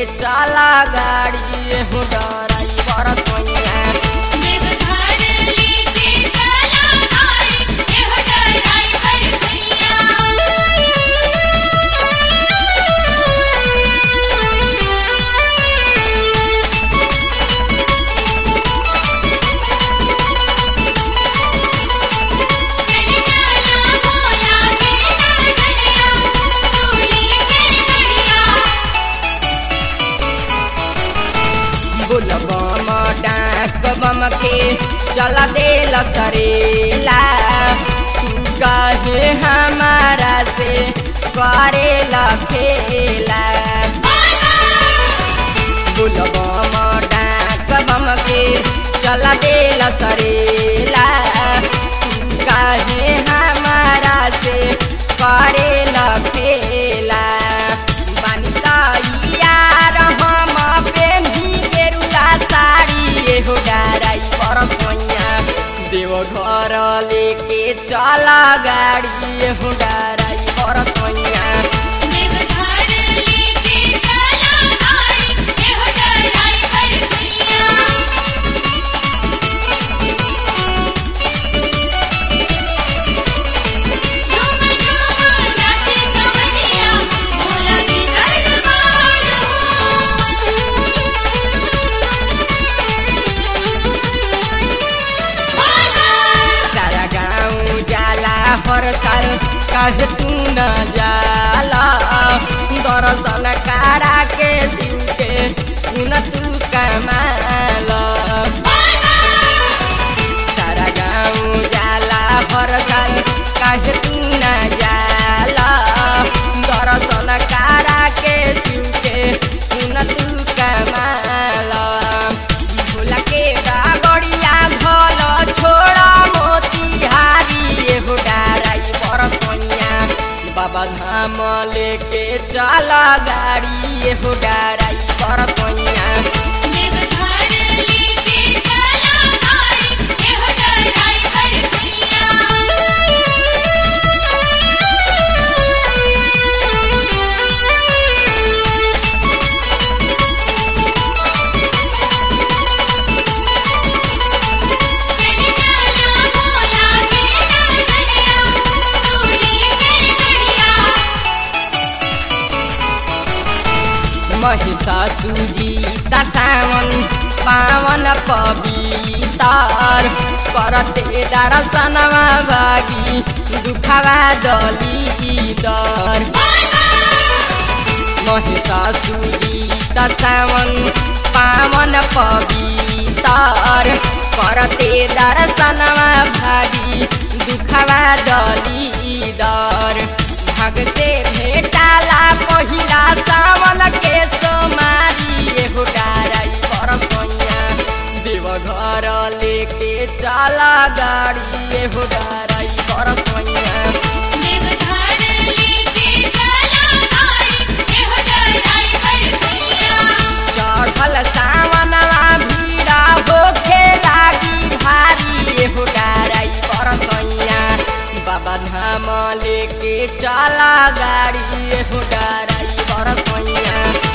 चला गाड़ी हो डराई बरसैया देवघर लेके चला गाड़ी एहो ड्राइवर सैया चली चला भोला के नगरिया चूड़ी के घड़िया बुलबम डाक बम के चला देल करेला तू काहे हमारा से करेला खेला बुलबम डाक बम के चला देल करेला तू काहे हमारा से करेला खेला बानी यार हम पेन्ही गेरुला साड़ी एहो डाराई बरसैया देव घर लेके चला गाड़ी एहो डाराई बरसैया देवघर लेके चला गाड़ी एहो ड्राइवर सैया झूम झूम नाचे कवलिया भोला की दरबार हो सारा गाँव जाला हर साल काहे तू न जाला दर्शन कारा के शिव के सुन तू कमाल सारा गाँव जाला हर साल काहे तू न जाला दर्शन कारा के शिव के सुन तू कमाल भोला के डागड़िया धल छोड़ा मोतिहारी एहो डाराई बरसैया बाबा धाम लेके चला गाड़ी एहो डाराई बरसैया देवघर लेके चला गाड़ी एहो ड्राइवर सैया चली चला भोला के नगरिया चूड़ी के घड़िया महिषासुजी सावन पावन पवितार करते दर्शनवा भागी दुखवा दलीदर महिषासुजी सावन पावन पवितार करते दर्शनवा भागी दुखवा दलीदर भाग से भेटाला पहिला सावन के सोमारी एहो डाराई बरसैया देवघर लेके चला गाड़ी एहो डाराई बरसैया देवघर लेके चला गाड़ी एहो ड्राइवर सैया चढ़ल सावनवा भीड़ा होखे लागी भारी एहो डाराई बरसैया बाबा धाम लेके चला गाड़ी एहो डाराई बरसैया